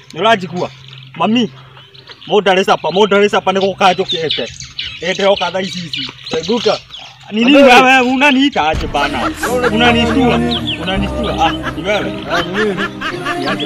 nĩũranjigua mami mũndũ arĩ capa mũndũ arĩ capa nĩ gũkanjũkĩte ende oka thaa ici ici Teguka. ni nini wewe unaniita aje bana unanistua unanistua ah ni wewe Ah, ni mimi. Niache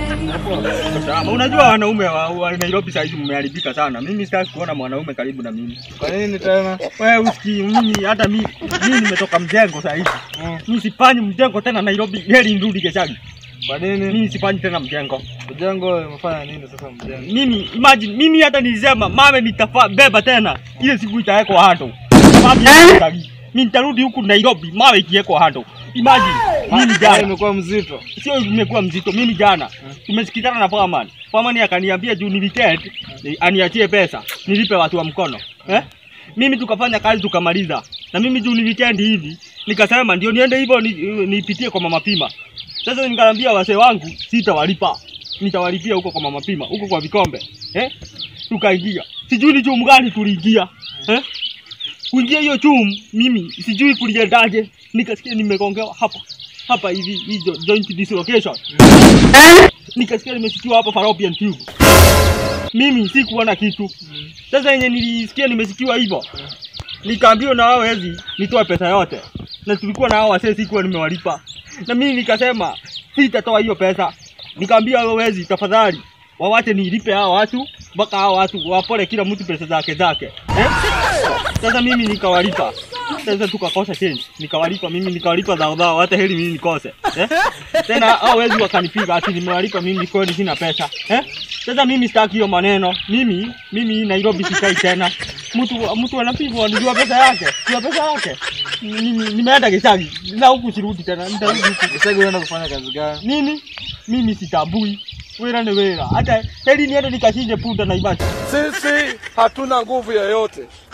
bana. Sawa, unajua wanaume wa, wa Nairobi saa hizi mmeharibika sana. Mimi sitaki kuona mwanaume karibu na mimi. Kwa nini tena? Wewe usikii mimi hata mimi mimi nimetoka mjengo saa hizi. Mm. Mimi sifanyi mjengo tena Nairobi, heri nirudi Geshagi. Kwa nini? Mimi sifanyi tena mjengo. Mjengo umefanya nini sasa mjengo? Mimi imagine mimi hata nilisema mame nitafa beba tena ile siku itawekwa hando. Mami Geshagi. Mimi nitarudi huku Nairobi, mawe ikiwekwa hando. Imagine mimi Ah, jana imekuwa mzito. sio imekuwa mzito. Mimi jana tumesikizana na Foreman. Foreman akaniambia juu ni weekend ni- aniachie pesa nilipe watu wa mkono eh? Mimi tukafanya kazi tukamaliza, na mimi juu ni weekend hivi nikasema ndio niende hivyo ni- nipitie kwa mama Pima. Sasa nikaambia wazee wangu sitawalipa, nitawalipia huko kwa mama Pima, huko kwa vikombe eh? Tukaingia, sijui ni chumu gani tuliingia eh? kuingia hiyo chumu, mimi sijui kuliendaje, nikasikia nimegongewa hapa hapa hivi hizo joint dislocation, nikasikia nimesikiwa hapa fallopian tube. Mimi sikuona kitu. Sasa yenye nilisikia nimesikiwa hivyo, nikaambiwa na wao wezi nitoe pesa yote, na tulikuwa na hao wasee sikuwa nimewalipa, na mimi nikasema sitatoa hiyo pesa. Nikaambia hao wezi, tafadhali wawache nilipe hao watu mpaka hao watu wapole kila mtu pesa zake zake eh? Sasa mimi nikawalipa. Sasa tukakosa change. Nikawalipa mimi nikawalipa dhao dhao hata heri mimi nikose. Eh? Tena hao wezi wakanipiga ati nimewalipa mimi kweli sina pesa. Eh? Sasa mimi sitaki hiyo maneno. Mimi mimi Nairobi sikai tena. Mtu mtu anapigwa nijua pesa yake. Nijua pesa yake. Mimi nimeenda Gishagi. Na huku sirudi tena. Nitarudi huku. Sasa unaenda kufanya kazi gani? Nini? Mimi sitambui. Wera ni wera. Hata heri niende nikachinje punda na ibaki. Sisi hatuna nguvu yoyote.